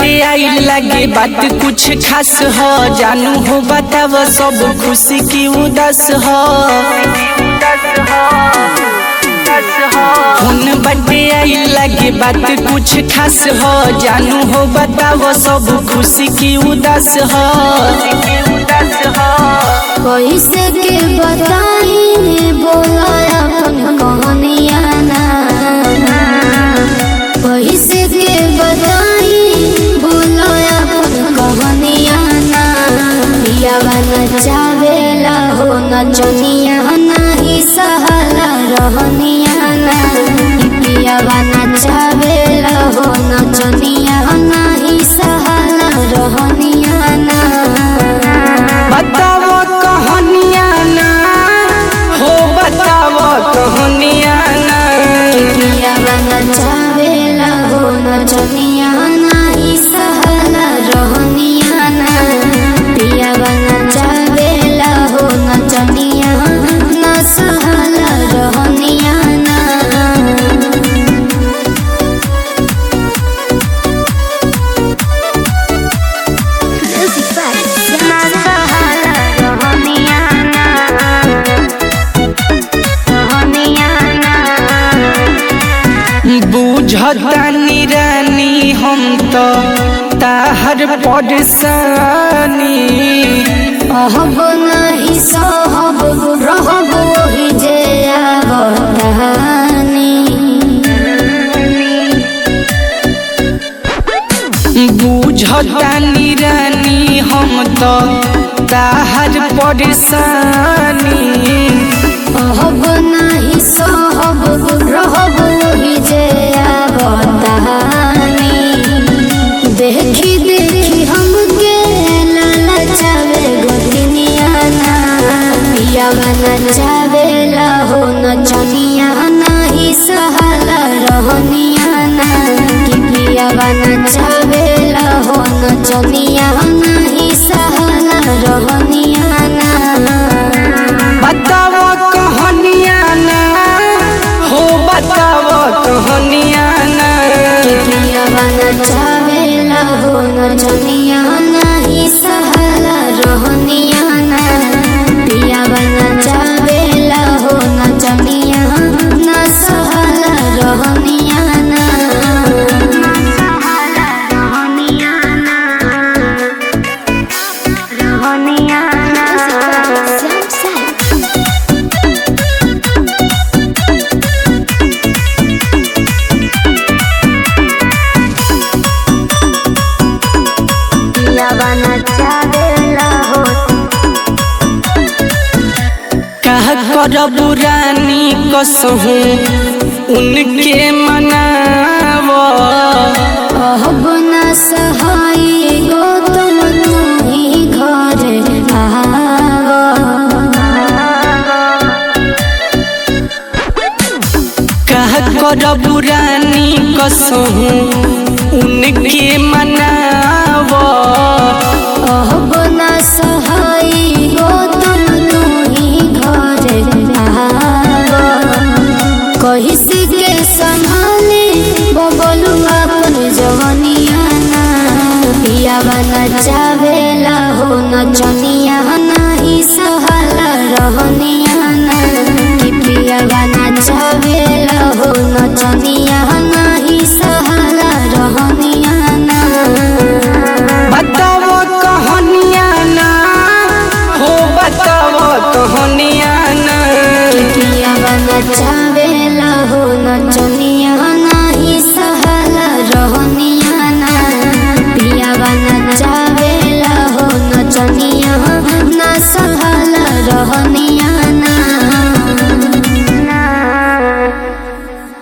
बटे आई लगे बात कुछ खास हो जानू हो बताव सब खुशी की उदास हो उन बटे आई लगे बात कुछ खास हो जानू हो बताव सब खुशी की उदास हो कैसे के बताई बोला अपन कहानिया ना कैसे के बताई बोला अपन कहानिया ना पियावा नचावेला हो नचनिया नाही सहाला रहनिया ना पियावा नचावेला हो नचनिया नाही सहाला रहनिया ना बताओ कहानिया ना हो बताओ कहानिया ना पियावा नचावेला हो नचनिया नाही सहाला रहनिया ना पियावा नचावेला हो नचनिया ना सहाला रहनिया ना ना सहाला रहनिया ना रहनिया ना बुझतानी रानी हम तो ताहर परेशानी अहब नहीं सहब रहब वही जे आवतानी बुझतानी रानी हम तो ताहर परेशानी अहब नहीं सहब रहब वही जे आवतानी देखी देखी हमके ललचावे गोतिनिया ना पियावा नचावेला हो नचनिया नाही सहाला रहनिया ना कि पियावा नचावेला हो नचनिया नाही सहाला रहनिया ना बताओ कहानिया ना हो बताओ कहानिया ना पियावा नचावेला हो नचनिया नाही सहाला रहनिया ना पियावा नचावेला हो नचनिया ना सहाला रहनिया ना सहाला रहनिया ना रहनिया ना पियावा नचावेला हो कह करब रानी कसहूँ उनके मनावो अहब न सहाय गौतम तुम्ही घर आव कह करब रानी कसहूँ उनके मनावो अहब न सहाय गौतम तुम्ही घर आव कहिस के संभाले बबलू अपन जवनिया ना पियावा नचावेला हो नचनिया